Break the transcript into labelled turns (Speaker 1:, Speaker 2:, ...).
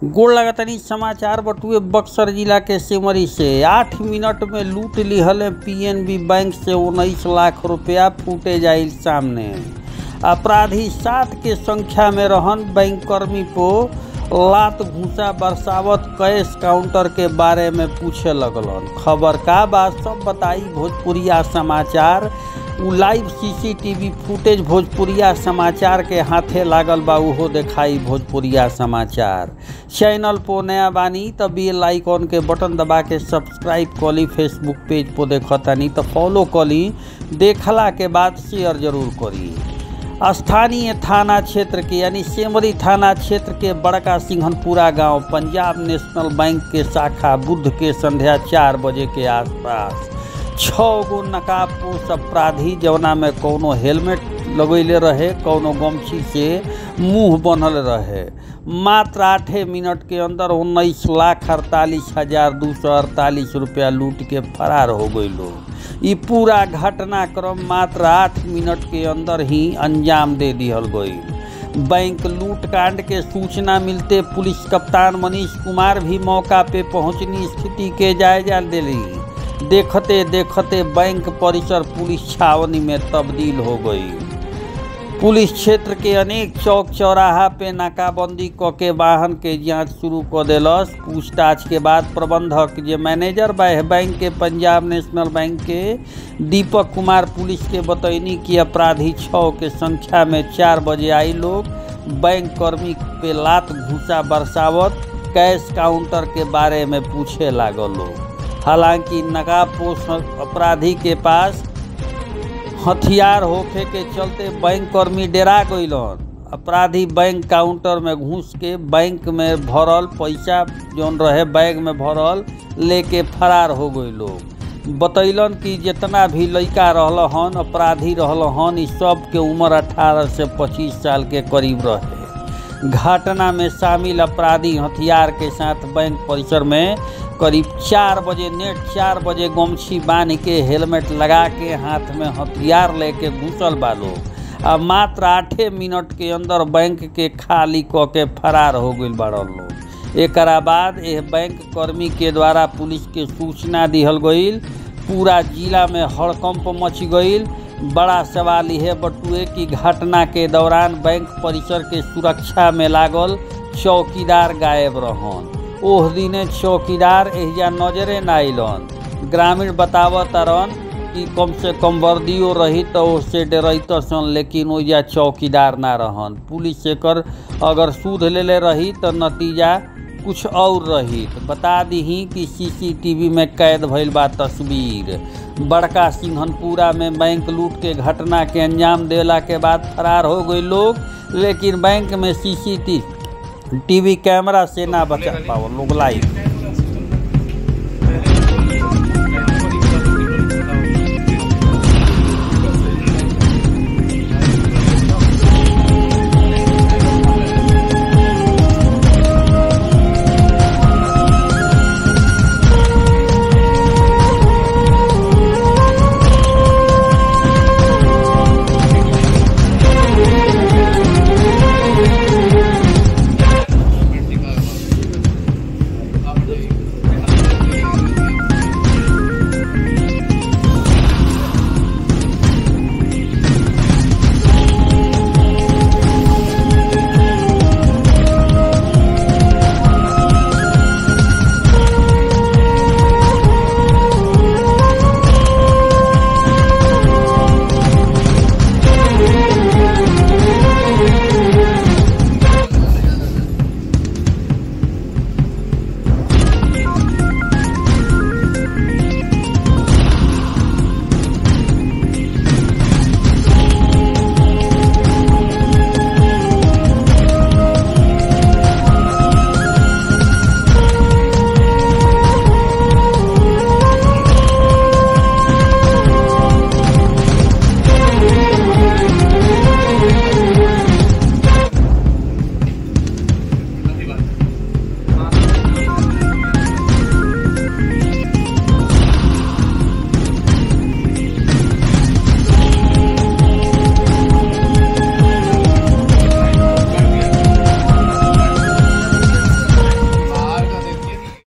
Speaker 1: गोड़ लगतनी समाचार बटुए बक्सर जिला के सिमरी से आठ मिनट में लूट लिहल पीएनबी बैंक से उन्नीस लाख रुपया फूटे जाइल सामने अपराधी सात के संख्या में रहन बैंक कर्मी को लात घूसा बरसावत कैश काउंटर के बारे में पूछे लगलन खबर का बात सब बताई भोजपुरिया समाचार उ लाइव सीसीटीवी फुटेज भोजपुरिया समाचार के हाथे लागल बा उहो देखाई भोजपुरिया समाचार चैनल पो नया बानी त बेल आइकॉन के बटन दबा के सब्सक्राइब कली फेसबुक पेज पो देखतानी त फॉलो कली देखला के बाद शेयर जरूर करी स्थानीय थाना क्षेत्र के यानी सेमरी थाना क्षेत्र के बड़का सिंहनपुरा गांव पंजाब नेशनल बैंक के शाखा बुध के संध्या चार बजे के आसपास छः गो नकाबपोश अपराधी जवना में कौनो हेलमेट लगैले रहे कौनो गमछी से मुंह बनल रहे मात्र आठे मिनट के अंदर उन्नीस लाख अड़तालीस हजार दू सौ अड़तालीस रुपया लूट के फरार हो गई लोग ई पूरा घटनाक्रम मात्र आठ मिनट के अंदर ही अंजाम दे दिहल गई बैंक लूट कांड के सूचना मिलते पुलिस कप्तान मनीष कुमार भी मौका पे पहुंचनी स्थिति के जायजा दिली देखते देखते बैंक परिसर पुलिस छावनी में तब्दील हो गई पुलिस क्षेत्र के अनेक चौक चौराहा पे नाकाबंदी क के वाहन के जांच शुरू क देलस पूछताछ के बाद प्रबंधक जे मैनेजर बा बैंक के पंजाब नेशनल बैंक के दीपक कुमार पुलिस के बतैनी कि अपराधी छः के संख्या में चार बजे आई लोग बैंक कर्मी पे लात घूसा बरसावत कैश काउंटर के बारे में पूछे लागल लोग हालांकि नकाबपोश अपराधी के पास हथियार होखे के चलते बैंक कर्मी डेरा गइलन अपराधी बैंक काउंटर में घुस के बैंक में भरल पैसा जौन रहे बैग में भरल लेके फरार हो गई लोग बतैलन कि जितना भी लड़का रहल हन अपराधी रहल हन इस सब के उम्र 18 से 25 साल के करीब रहे घटना में शामिल अपराधी हथियार के साथ बैंक परिसर में करीब चार बजे नेट चार बजे गमछी बांध के हेलमेट लगा के हाथ में हथियार लेके घुसल बा लोग आ मात्र आठे मिनट के अंदर बैंक के खाली क के फरार हो गई बाड़न लोग एकरा बाद यह बैंक कर्मी के द्वारा पुलिस के सूचना दिहल गईल पूरा जिला में हड़कंप मच गईल बड़ा सवाल यह बटुए कि घटना के दौरान बैंक परिसर के सुरक्षा में लागल चौकीदार गायब रहन ओह दिने चौकीदार एहिजा नजरे ना अइलन ग्रामीण बतावत रन कि कम से कम वर्दियो रही तो उससे डरत सन लेकिन ओइजा चौकीदार ना रहन पुलिस एकर अगर सूद लेले रही तो नतीजा कुछ और रही बता दीही कि सीसीटीवी में कैद भइल बा तस्वीर बड़का सिंहनपुरा में बैंक लूट के घटना के अंजाम देला के बाद फरार हो गए लोग लेकिन बैंक में सीसीटीवी टीवी कैमरा से ना बचा पाओ लोग लाइव